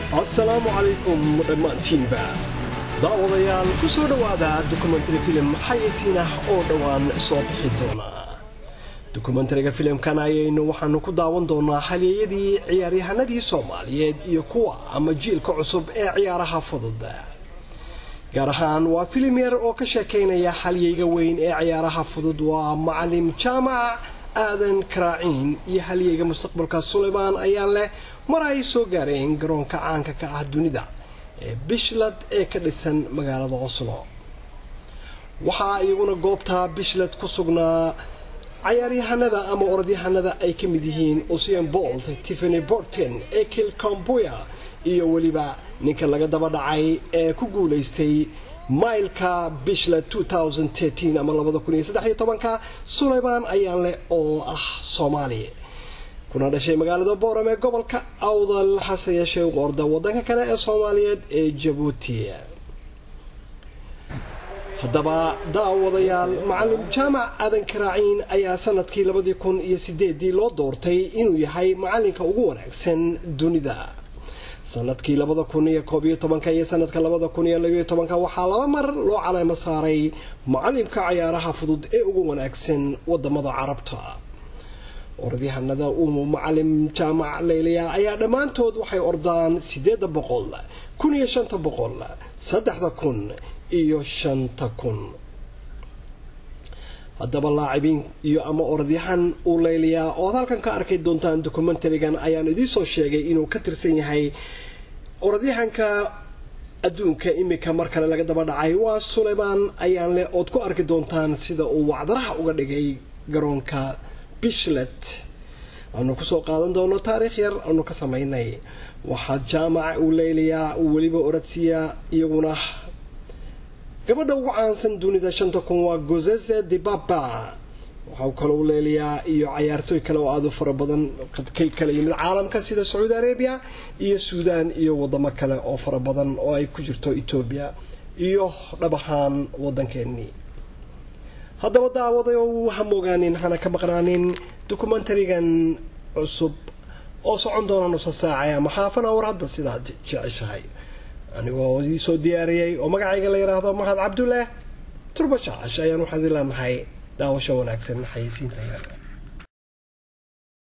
asalaamu calaykum dhammaantiinba daawadayaal ku soo dhowaada dokumentari filim xayeysiin ah oo dhowaan soo bixi doona dokumentariga filimkan ayaynu waxaanu ku daawan doonaa halyeeyadii ciyaaryahanadii soomaaliyeed iyo kuwa ama jiilka cusub ee ciyaaraha fudud gaar ahaan waa filim yar oo ka sheekaynaya halyeyga weyn ee ciyaaraha fudud waa macalim jaamac aadan karaaciin iyo halyeyga mustaqbalka sulaymaan ayaan leh mar ay soo gaareen garoonka caanka ka ah dunida ee bishlad ee ka dhisan magaalada oslo waxaa iyaguna goobta bishlad ku sugnaa cayaaryahanada ama orodyahanada ay ka mid yihiin usian bolt tiffany borten ekil combuya iyo weliba ninka laga daba dhacay ee ku guulaystay mailka bishla ama ka sulaymaan ayaan leh oo ah soomaali kuna dhashay magaalada booram ee gobolka awdal hase yeeshee u orda wadanka kale ee soomaaliyeed ee jabuuti haddaba daawadayaal macalim jaamac aadan karaaciin ayaa sanadkii labadii kun iyo sideedii loo doortay inuu yahay macalinka ugu wanaagsan dunida sanadkii labada kun iyo koob iyo tobanka iyo sanadka labada kun iyo labayo tobanka waxaa laba mar loo caleemo saaray macalimka cayaaraha fudud ee ugu wanaagsan wadamada carabta orodyahanada uu macalim jaamac leyliya ayaa dhammaantood waxay ordaan sideeda boqol kun iyo shanta boqol saddexda kun iyo shanta kun haddaba laacibiin iyo ama orodyahan uu leyliyaa ood halkan ka arkay doontaan dokumentarigan ayaan idiinsoo sheegay inuu ka tirsan yahay orodyahanka adduunka imika mar kale laga daba dhacay waa sulaymaan ayaan leh ood ku arki doontaan sida uu wacdaraha uga dhigay garoonka bishlet aanu kusoo qaadan doono taariikh yar aanu ka sameynay waxaa jaamaca uu leyliyaa uu weliba oradsiya iyaguna gabadha ugu caansan dunida shanta kun waa gozeze dibaba waxau kalou leeliyaa iyo cayaartooy kale oo aada u fara badan kay kala yimid caalamka sida sacuudi arabia iyo suudaan iyo wadamo kale oo fara badan oo ay ku jirto etoobiya iyo dhab ahaan wadankeenii haddaba daawadayow ha moogaanin hana ka maqnaanin dokumentarigan cusub oo socon doona nusa saacay ama xaafana war hadba sidaad jeceshahay anigoo idii soo diyaariyey oo magacayga la yidhaahdo mahad cabdullaah turba jaacash ayaan waxaad ileenahay daawasho wanaagsan xayeysiinta